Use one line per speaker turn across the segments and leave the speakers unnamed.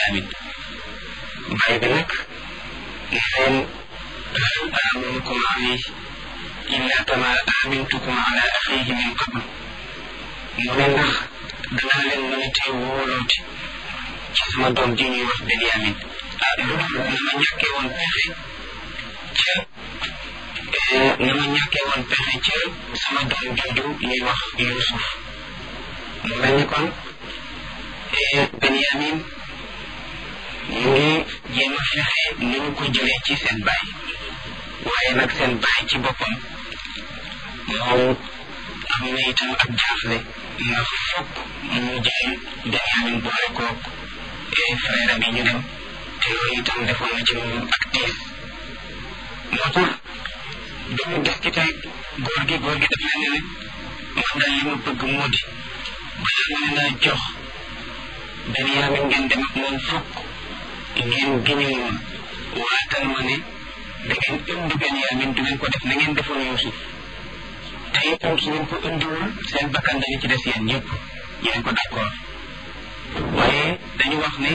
Benyamin baay bi nag ne leen hal aminukum alayhi illa kama amintukum ala axihi min qabl mu ne ndax danaa leen mën a tee wóolooti ci sama doom ji ñuy wax Benyamin ah lu dul na ma ñàkkee woon pexe ca na ma ñàkkee woon pexe ca sama doom jooju ñuy wax Yuusuf mu mel ni kon Benyamin ñu ngi jéem a fexe ni ñu ko jëlee ci seen baay waaye nag seen baay ci boppam moom am na itam ak jaaxle ndax fokk mu jël Benyamin boole koog frère am yi ñu dem te loolu itam defoon na ci moom ak tiis moo tax dañu des ci tey góor gi góor gi daf leen ne man daal li ma bëgg moo di balaa ma leen a jox Benyamin ngeen dem ak moom fokk ngeen giñal ma waatal ma ne da ngeen indi Benyamin du ngeen ko def na ngeen defoon Yuusuf te itam su ngeen ko indiwul seen bakkan dañu ci des yéen ñëpp yéen ko d'accord waaye dañu wax ne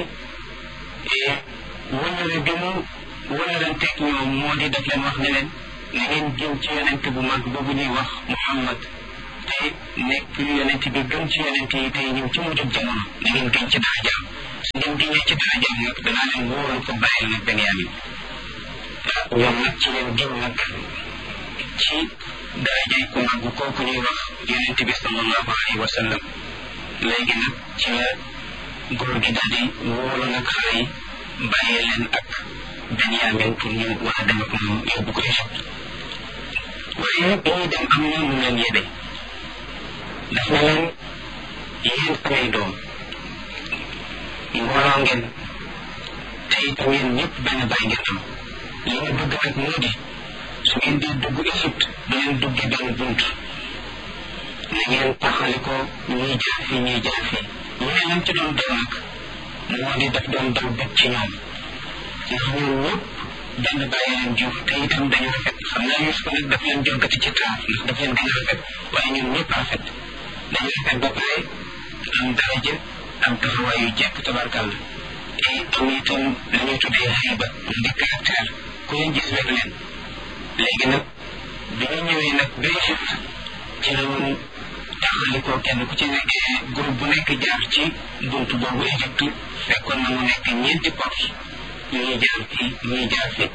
wëllëre bi mu wëllëranteeg ñoom moo di def leen wax ne leen na ngeen gën ci yonent bu mag boobu ñuy wax Muhammad te nekk yonent bi gën ci yonent yi tey ñëw ci mujjub jamono na ngeen gën ci darajaam su ngeen gënee ci darajaam nag danaa leen wóolu ko bàyyil nag Benyamin ñoom nag ci leen gën nag ci darajay ku mag kooku ñuy wax yonent bi sallallahu alayhi wa sallam léegi nag ci la góor gi daal di wóolu nag xale yi bàyyee leen ak Benyamin pour ñu war a dem ak moom yóbbu ko Égypte waaye bi ñuy dem am na mu leen yebe daf na leen yéen samay doom mbooloo ngeen te itam yéen ñëpp benn bàyyi ngeen am li ñu bëgg nag moo di su ngeen di dugg Égypte du ngeen dugge benn bunt na ngeen taxali ko ñuy jaar fii ñuy jaar fii ñu ne lam ci doon daw nag moo di daf doon daw bëgg ci ñoom ndax ñoom ñëpp benn bàyyi leen jur te itam dañu rafet xam naa Yuusuf nag daf leen jogati ci taar ndax daf leen gën a rafet waaye ñoom ñëpp rafet dañu rafet ba pare am daraja am taxawaay yu jekk tabarkàlla te am itam la ñuy tuddee xayba di caractère ku leen gis rek leen léegi nag bi ñu ñëwee nag ba Égypte ci la woon taxali ko kenn ku ci nekk groupe bu nekk jaar ci buntu boobu Égypte fekkoon na mu nekk ñeenti porte ñuy jaar fii ñuy jaar fii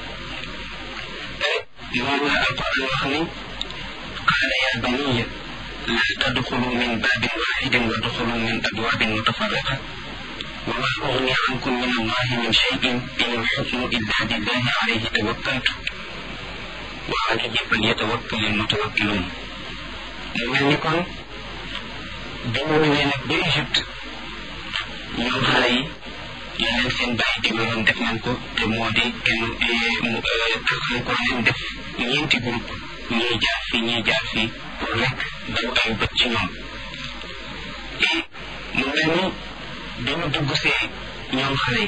moom la alquran wax ni qaala yaa baniya laa tadxulu min baabin waaxidin wa duxulu min abwaabin mutafarriqa wa maa ugni ankum min allahi min cheyin in alxukmu illa lillahi alayhi tawakkaltu wa alayhi falyatawakkal almutawakkiluun mu mel ni kon bi mu ñëwee nag ba Égypte ñoom xale yi li leen seen bàyyi digaloon def nañ ko te moo di kenn taxal ko leen def ñeenti groupe ñuy jaar fii ñuy jaar fii pour rek daw ay bët ci ñoom et mu mel ni bi mu dugg see ñoom xale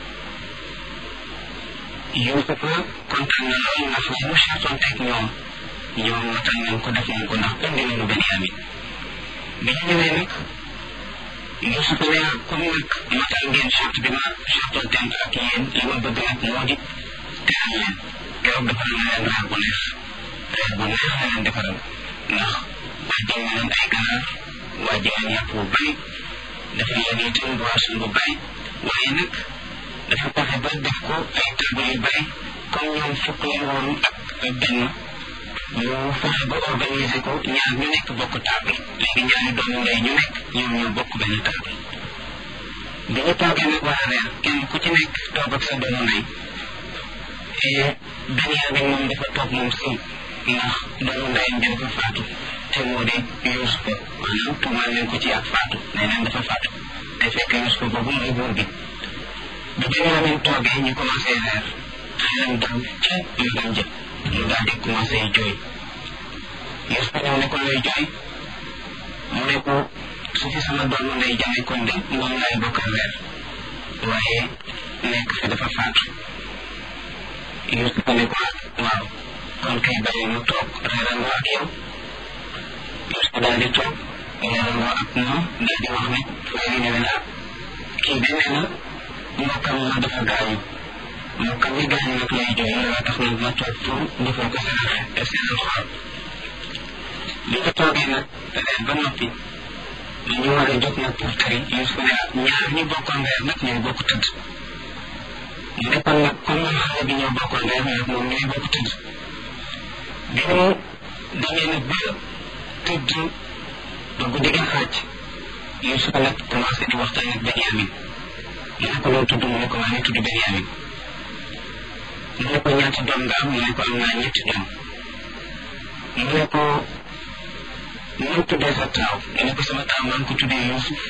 yi Yuusufa kontaan na lool ndax li mu seetoon teg ñoom ñoom matal nañ ko def nañ ko ndax indi nañu Benyamin bi ñu ñëwee nag Yuusuf ne comme nag matal ngeen charte bi ma chartoon tent ak yéen li ma bëgg nag moo di teral leen keroog defal na leen reer bu neex reer bu neex la leen defaral ndax wàjjal na leen ay ganaar wàjjal leen yàpp bu bari dafa leen itam boisson bu bari waaye nag dafa fexe ba def ko ay table yu bari comme ñoom fukk leen woon ak benn mu fexe ba organiser ko ñaar ñu nekk bokk table léegi ñaari doomu ndey ñu nekk ñoom ñoo bokk benn table bi ñu toogee nag war a reer kenn ku ci nekk toog ak sa doomu ndey Benyamin moom dafa toog moom si ndax doomu ndeyam bi dafa faatu te moo di Yuusufa maanaam tuumaal leen ko ci ak faatu nee neen dafa faatu te fekk Yuusufa boobu mooy buur bi bi Benyamin toogee ñu commencé reer xelam dal ca magam jëpp mu daal di commencé jooy Yuusufa ñëw ne ko looy jooy mu ne ko su fi sama doomu ndey jame kon de moom laay bokkal weer waaye nekk fi dafa faatu Yuusufa ne ko waaw kon kay bàyyi mu toog reerandoo ak yow Yuusufa daal di toog reerandoo ak moom daal di wax ne frère yi ne leen ah kii de nee na mbokkam ma dafa gaañu mbokkam mi gaañu nag lay jooy loolu tax nag ma toog pour defal ko seen seen xol li ñu toogee nag reer ba noppi ñu war a jóg nag pour tëri Yuusuf ne ñaar ñu bokkoon reer nag ñooy bokk tëdd mu ne kon nag comme man xale bi ñoo bokkoon reer nag moom ñooy bokk tëdd bi mu demee nag ba tëdd ba guddi gi xaaj Yuusuf nag commencé di waxtaan ak Benyamin mu ne ko loo tudd mu ne ko maa ngi tudd Benyamin mu ne ko ñaati doom nga am mu ne ko am naa ñetti doom mu ne ko mu tuddee sa taaw mu ne ko sama taaw maa ngi ko tuddee Yuusuf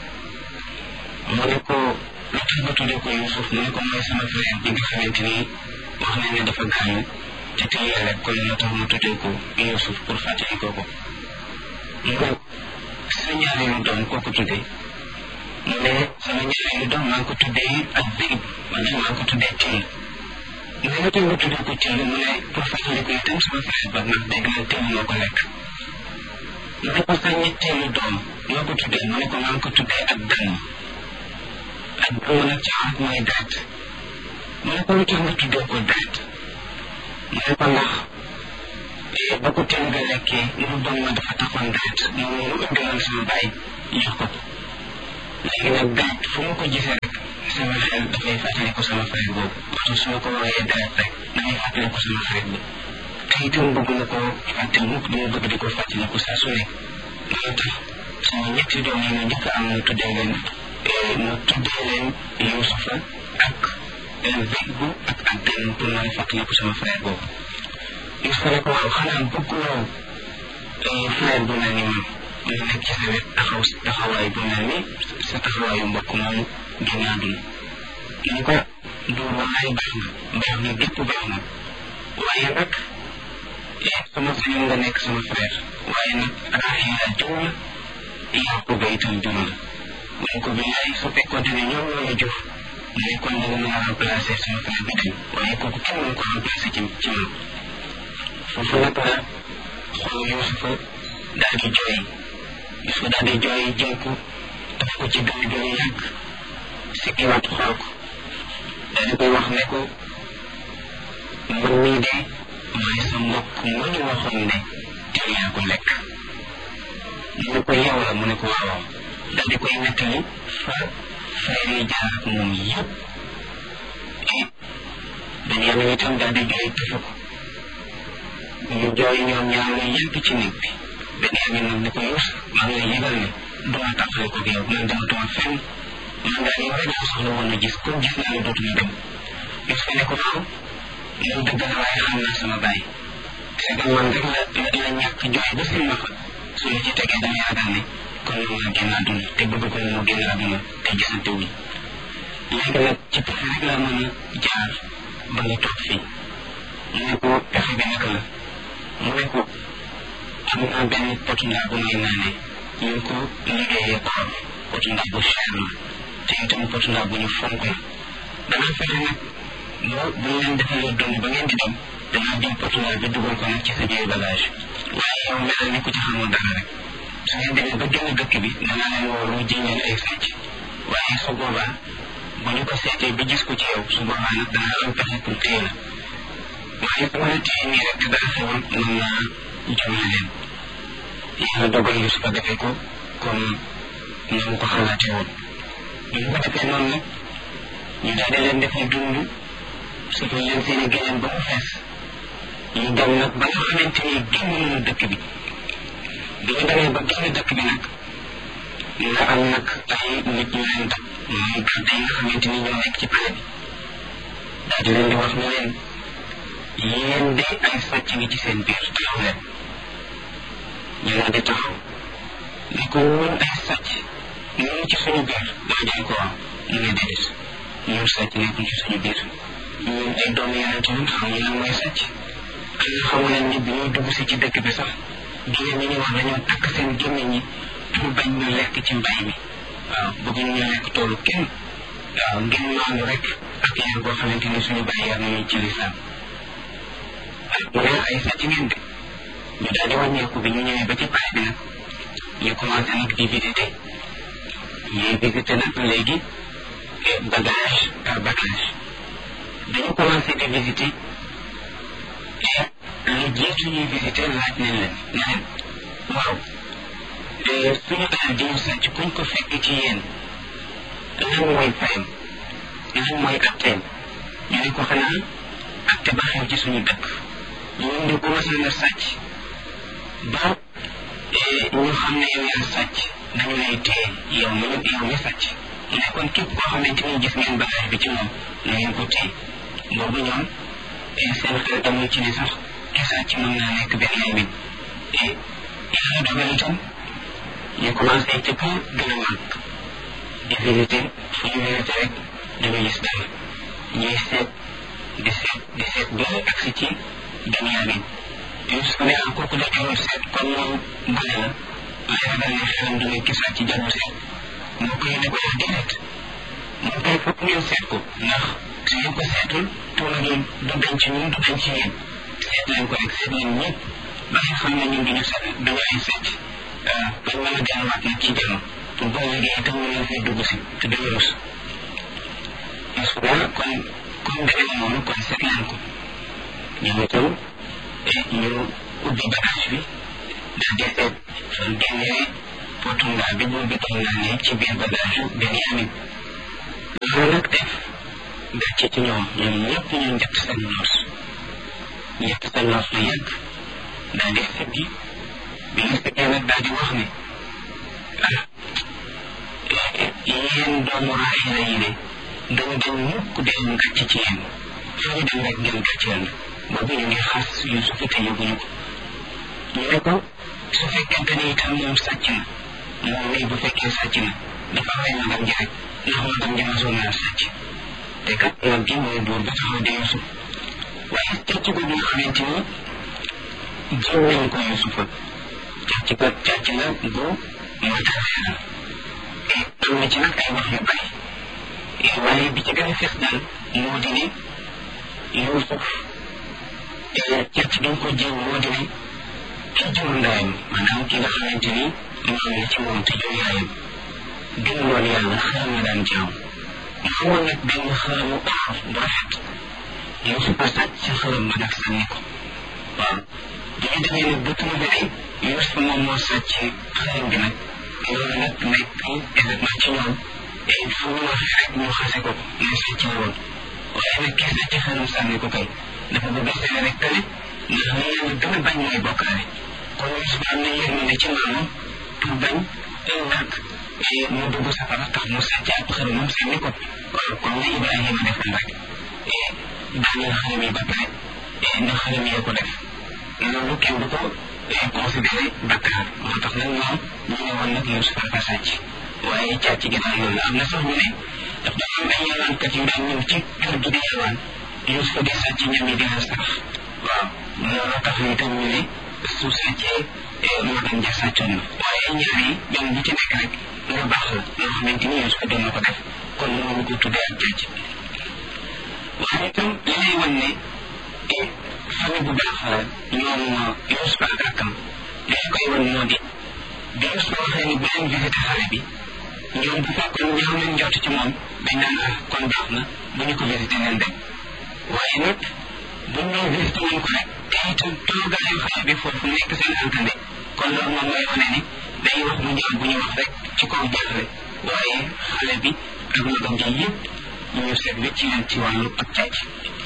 mu ne ko lu tax nga tuddee ko Yuusuf mu ne ko mooy sama frère bi nga xamante ni wax nañ ne dafa gaañu te tey yàlla kon moo tax ma tuddee ko Yuusuf pour fàttali ko ko mu ne sa ñaareelu doom koo ko tuddee mu ne sama ñaareelu doom maa ngi ko tuddee ak Zeyb maanaam maa ngi ko tuddee Till mu ne lu tax nga tuddee ko Till mu ne pour fàttali ko itam sama frère ba ndax dégg naa Till moo ko lekk mu ne ko sa ñetteelu doom noo ko tuddee mu ne ko maa ngi ko tuddee ak dànn ak dànn nag ci arab mooy deret mu ne ko lu tax nga tuddee ko deret mu ne ko ndax ba ko teel nga lekkee mu doon ma dafa taxoon deret moom mu indiloon sama baay jox ko ko léegi nag deret fu ma ko gisee rek sama xel dafay fàttali ko sama frère boobu oto su ma ko woowee deret rek damay fàttali ko sama frère bi te itam bëgg na ko fàtte mukk dama bëgg di ko fàttali ko saa su ne loolu tax sama ñetti doom yi ma njëkk am mu tuddee leen mu tuddee leen Yuusufa ak Zeybu ak ak den pour mën a fàttali ko sama frère boobu Yuusufa ne ko waaw xanaa bëgguloo frère bu mel ni man mu nekk ci sa wet taxaw taxawaay bu mel ni sa taxawaayu mbokk moomu génn àdduna ñu ko du wallaay baax na baax na gépp baax na waaye nag sama sañoon nga nekk sama frère waaye nag Raxiila jur la Yaquba itam jur la mu ne ko billaay su fekkoonte ne ñoom ñoo la jur mu ne kon danga mën a remplacer sama frère bi dem waaye kooku kenn mënu ko remplacer ci ci man foofu nag la xool Yuusufa daal di jooy Yuusufa daal di jooy jël ko daf ko ci dënn bi lu yàgg sikkiwaat xool ko daal di koy wax ne ko man mii de mooy sa mbokk mu ñu waxoon ne teel yaa ko lekk mu ne ko yow la mu ne ko waaw daal di koy nettali fa frère yi jaar ak moom yëpp et Benyamin itam daal di jooy tëfu ko ñu jooy ñoom ñaar lu yàgg ci néeg bi Benyamin nag ne ko Yuus maa ngi lay yëgal ne duma tàqale ko yow man dematuma fenn man daal yow rek laa soxla woon a gis comme gis naa ne dootuma dem Yuus ne ko waaw moom dëgg la waaye xam naa sama baay c'est que man rek la la ñàkk jooy ba seen ma fa su ma ci tegee dama yaakaar ne kon moom la génn àdduna te bëgg ko moo génn àdduna te gisante wuñ léegi nag ci pexe rek laa mën a jaar ba nga toog fii mu ne ko pexe bi naka la mu ne ko am naa benn potu ndaa bu may naanee ñu ngi ko liggéeyee koor potu ndaa bu cher la te itam potu ndaa bu ñu fonk la danaa fexe nag bu bu ñu leen defalee dund ba ngeen di dem danaa jël portugal bi dugal ko nag ci sa biir bagage waaye yow melal ni ku ci xamul dara rek su ngeen demee ba génn dëkk bi danaa leen woolu ji leen ay sàcc waaye su boobaa bu ñu ko seetee ba gis ko ci yow su boobaa nag danaa am pexe pour téye la waaye su ma la téye nii rek te dara xewul mën naa jumle leen yàlla dogal yu su ko defee ko comme na mu ko xalaatee woon bu ñu ko defee noonu nag ñu daal di leen defee dund surtout leen seen i gëneen ba mu fees ñu dem nag ba nga xamante ni génn nañu dëkk bi bi ñu demee ba génn dëkk bi nag nga am nag ay nit ñu leen dab mooy garde yi nga xamante ni ñoo nekk ci pale bi daal di leen di wax ne leen yéen de ay sàcc ngi ci seen biir taxaw leen ñu daal di taxaw ne ko ñun ay sàcc ñu ngi ci suñu biir daa jaay ko waaw mu ne déedéet ñun sàcc nekkul ci suñu biir ñun ay doomu yonente ñun xamuñu lan mooy sàcc am na xamu leen ni bi ñuy dugg si ci dëkk bi sax jigéen ñi ñu wax dañoo takk seen gémmiñ ñi pour bañ ñu lekk ci mbay mi waaw bëgguñu ñu lekk toolu kenn waaw ngeen maandu rek ak yar boo xamante ni suñu bàyyi yar nañu ci lislaam mu ne ay sàcc ngeen de ñu daal di wàññeeku bi ñu ñëwee ba ci pare bi nag ñu commencé nag di visité ñuy visité nag léegi bagage par bagage dañu commencé di visiter et lu jiitu ñuy visiter laaj nañ leen ne leen waaw suñu alal di ñu sàcc kuñ ko fekk ci yéen lan mooy fayam lan mooy atteem ñu ne ko xanaa atte ba xew ci suñu dëkk ñun de bu masaan a sàcc ba ñu xam ne yow yaa sàcc dañu lay téye yow mi yow mi sàcc mu ne kon képp koo xamante ni gis ngeen bagage bi ci moom na ngeen ko téye boobu ñoom seen xel demul ci ne sax ki sàcc mën naa nekk benn yaay min yàlla dogal itam ñu commencé ci kaw gën a màgg di visité fu ñu visité rek dañu gis dara ñuy seet di seet di seet ba agsi ci Benyamin Yuusuf ne ah kooku da jarul seet kon moom gone la waaye ragal ne xelam du ne ki sàcc jarul seet moo koy ne ko yaa déedéet moom kay foog ngeen seet ko ndax su ngeen ko seetul tuuma gi du dañ ci ñun du dañ ci yéen seet leen ko rek seet leen ñëpp ba nga xam ne ñun duñu seet duñu ay sàcc bañ mën a delluwaat nag ci jàmm pour boo liggéey itam ñu leen fay dugg si te duñu rus Yuusuf ne kon comme demee na noonu kon seet leen ko ñoom itam ñu ubbi bagage bi daal di seet fan génnee potunga bi bu bi doon naa ne ci biir bagage yu Benyamin loolu nag def gàcce ci ñoom ñoom ñëpp ñu njëkk seen noos njëkk seen noos lu yàgg daal di sëggi bi ñu sëggee nag daal di wax ne ah yéen doomu Raxiila yi de dañu dem mukk dem gàcce ci yéen fu ñu dem rek ngeen gàcceel na boobu ñu ngi xas Yuusuf te yëguñu ko ñu ne ko su fekkente ni itam moom sàcc na moom mii bu fekkee sàcc na dafa rey magam ji rek ndax magam ji masoon naa sàcc te kat mag gi mooy buur ba taxaw di Yuusuf waaye càcc boobu nga xamante ni jiw nañ ko Yuusufa càcc ko càcc la bu matériel la te am na ci nag ay wax yu bari waaye bi ci gën a fees daal moo di ne Yuusuf càcc gi ko jiw moo di ne ki jur ndayam maanaam ki nga xamante ni maam la ci moom te jur yaayam gën loolu yàlla xaram la daan jaam mu amoon nag benn xaramu or bu rafet Yuusuf a sàcc ci xaram ba nag sànni ko waaw bi ñu demee nag ba trouvé ne Yuusuf moom moo sàcc xaram bi nag loolu nag nekk événement ci ñoom et fu ñu waxee rek ñu xase ko ne sàcc la woon waaye nag kii sàcc xaram sànni ko kay dafa bëgg a seene rek tale ndax li yàlla gën a bañ mooy bokkaale kon Yuusuf am na yërmande ci maamam pour bañ ëllëg mu dugg safara tax mu sàcc ab xaramam sànni ko waaw comme ne Ibrahima defoon rek daaneel xaram yi ba pare ndax xaram yee ko def loolu kenn du ko considéré bakkaar moo tax nag ñoom ñu ne woon nag Yuusuf dafa sàcc waaye càcc gi daal loolu la am na sax ñu ne daf dafa am ay yalwaankat yu daan ñëw ci kër gi di yalwaan Yuusuf di sàcc ñam yi di leen sax waaw loolu tax itam ñu ne su sàccee magam ja sàccoon na waaye ñaar yi ñoom bu ci nekk rek lu baax la loo xamante ni Yuusuf doon na ko def kon mënuñu ko tuddee ak càcc waaye itam li lay wan ne famille bu baax la ñoom Yuusuf ak rakkam li ñu koy wan moo di bi Yuusuf waxee ni bu leen visité xale bi ñoom bu fekkoon ñaaw nañ njort ci moom dañ naan ah kon baax na bu ñu ko visité leen dem waaye nag buñ ñëw visité wuñ ko rek te itam toogaayu xale bi foofu nekk seen alkande kon loolu moom mooy wane ni day wax bu ñaaw bu ñu wax rek ci kaw jaaxle waaye xale bi ak magam ji yëpp ñu seet wécc leen ci wàllu ak càcc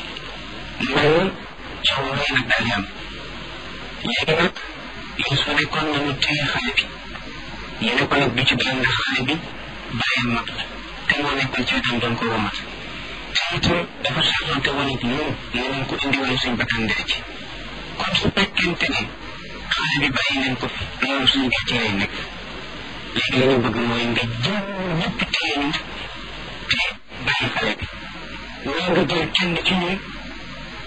loolu coow rëy nag daal di am léegi nag Yuusuf ne kon nañu téye xale bi ñu ne ko nag du ci dal ndax xale bi bàyyam mag la te moo nekkoon ci wetam doon ko womat te itam dafa saxante woon ak ñun ne nañ ko indi woon suñ bakkan dee ci kon su fekkente ne xale bi bàyyi leen ko fi loolu suñu gàcce lay nekk léegi li ñu bëgg mooy nga jël ñëpp téye ñu te bàyyi xale bi wala nga jël kenn ci ñun